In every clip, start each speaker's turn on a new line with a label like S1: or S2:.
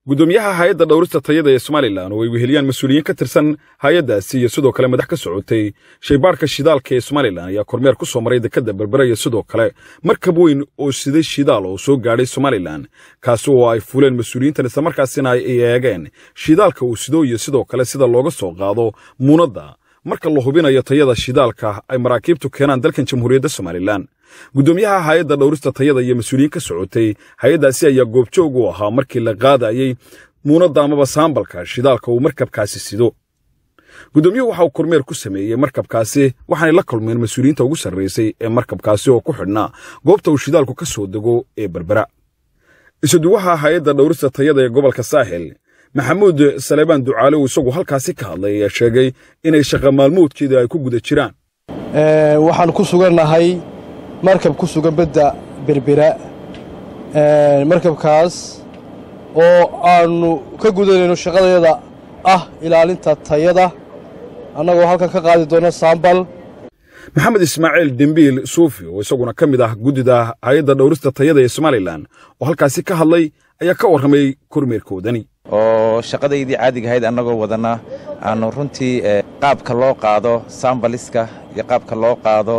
S1: guddoomiyaha hay-adda dhowrista tayada ee somalilan oo ay weheliyaan mas-uuliyiin ka tirsan hay-addaasi iyo sidoo kale madax ka socotay shaybaadhka shidaalka ee somalilan ayaa kormeer ku soo maray dekadda berbera iyo sidoo kale markab weyn oo siday shidaal oo soo gaadhay somalilan kaasi oo ay fuuleen mas-uuliyiintan islamarkaasina ay eegeen shidaalka uu sido iyo sidoo kale sida looga soo qaado muunadda marka la hubinayo tayada shidaalka ay maraakiibtu keenaan dalkan jamhuuriyadda somalilan guddoomiyaha hay-adda dhowrista tayada iyo mas-uuliyiin ka socotay hay-addaasi ayaa goobjoog u ahaa markii la qaadayey muunadda amaba saambalka shidaalka uu markabkaasi sido guddoomiyuhu waxa uu kormeer ku sameeyey markabkaasi waxaanay la kulmeen mas-uuliyiinta ugu sarraysay ee markabkaasi oo ku xidhnaa goobta uu shidaalku ka soo dego ee berbera isuduwaha hay-adda dhowrista tayada ee gobolka saaxil maxamuud saleebaan ducaale uu isagu halkaasi ka hadlay ayaa sheegay inay shaqa maalmoodkeeda ay ku guda jiraan
S2: waxaan ku sugannahay markab ku sugan badda berbera markabkaas oo aannu ka gudanayno shaqadeeda ah ilaalinta tayada annagoo halkan ka qaadi doona saambal
S1: maxamed ismaaciil dembiil suufi oo isaguna ka mid ah guddida hay-adda dhowrista tayada ee somalilan oo halkaasi ka hadlay ayaa ka warramay kormeerkoodani
S3: oo shaqadaydii caadiga ahayd annagoo wadana aanu runtii qaabka loo qaado sambaliska iyo qaabka loo qaado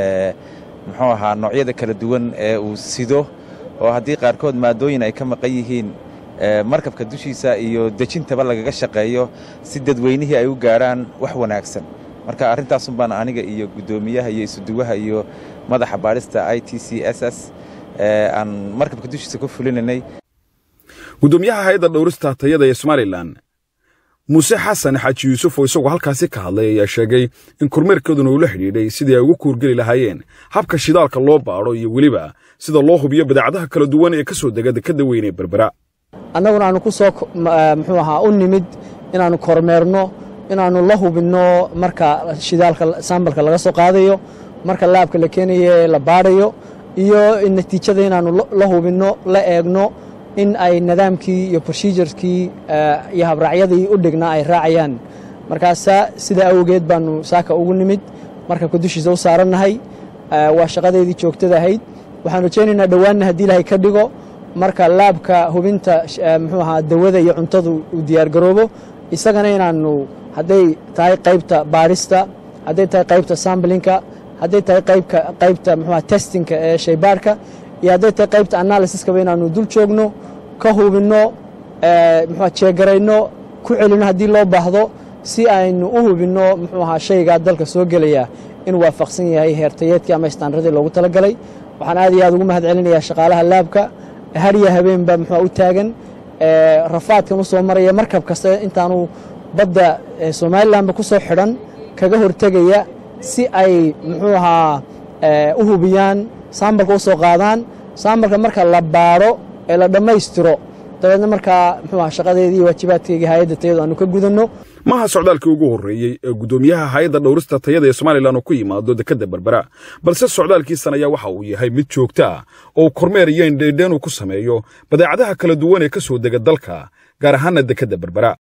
S3: muxuu ahaa noocyada kala duwan ee uu sido oo haddii qaarkood maadooyin ay ka maqan yihiin markabka dushiisa iyo dejintaba lagaga shaqeeyo si dadweynihii ay u gaadhaan wax wanaagsan marka arrintaasun baan aniga iyo guddoomiyaha iyo isuduwaha iyo madaxa baadhista i t c s s aan markabka dushiisa ku fulinaynay
S1: guddoomiyaha hay-adda dhowrista tayada ee somalilan muuse xasan xaaji yuusuf oo isagoo halkaasi ka hadlay ayaa sheegay in kormeerkooduna uu la xidhiidhay sidii ay ugu kuurgeli lahaayeen habka shidaalka loo baadho iyo weliba sida loo hubiyo badeecadaha kala duwan ee ka soo dega dekadda weyn ee berbera
S4: annaguna aanu ku soo muxuu ahaa u nimid inaannu kormeerno inaannu la hubinno marka shidaalka saambalka laga soo qaadayo marka laabka la keenayo ee la baadhayo iyo natiijada inaannu la hubinno la eegno in ay nidaamkii iyo procedureskii iyo habraacyadii u dhignaa ay raacayaan markaasa sidaa awgeed baannu saaka ugu nimid markabka dushiisa u saarannahay waa shaqadeedii joogtada ahayd waxaan rajaynaynaa dhowaanna haddii ilahay ka dhigo marka laabka hubinta muxuu ahaa dawada iyo cuntadu uu diyaargaroobo isagana inaannu hadday tahay qaybta baadhista hadday tahay qaybta sambalinka hadday tahay qaybta muxuaha testinka ee shaybaadhka iyo hadday tahay qaybta analysiskaba inaannu dul joogno ka hubinno muxua jeegarayno ku celinno haddii loo baahdo si aynu u hubinno muxuu ahaa shaygaa dalka soo gelaya inuu waafaqsan yahay heertayeedkii ama istaanradii loogu talagalay waxaan aad iyo aad ugu mahad celinayaa shaqaalaha laabka harya habeenba muxua u taagan rafaadkan u soo maraya markab kasta intaanu badda somalilanba ku soo xidhan kaga hortegaya si ay muxuu ahaa u hubiyaan saambalka u soo qaadaan saambalka marka la baadho ee la dhammaystiro dabeedna markaa muxuu aha shaqadeedii iyo waajibaadkeygii hay-adda tayadu aanu ka gudanno
S1: maaha socdaalkii ugu horreeyey ee guddoomiyaha hay-adda dhowrista tayada ee somalilan uu ku yimaado dekadda berbera balse socdaalkiisan ayaa waxa uu yahay mid joogto ah oo kormeer iyo indheendheen uu ku sameeyo badeecadaha kala duwan ee ka soo dega dalka gaar ahaanna dekadda berbera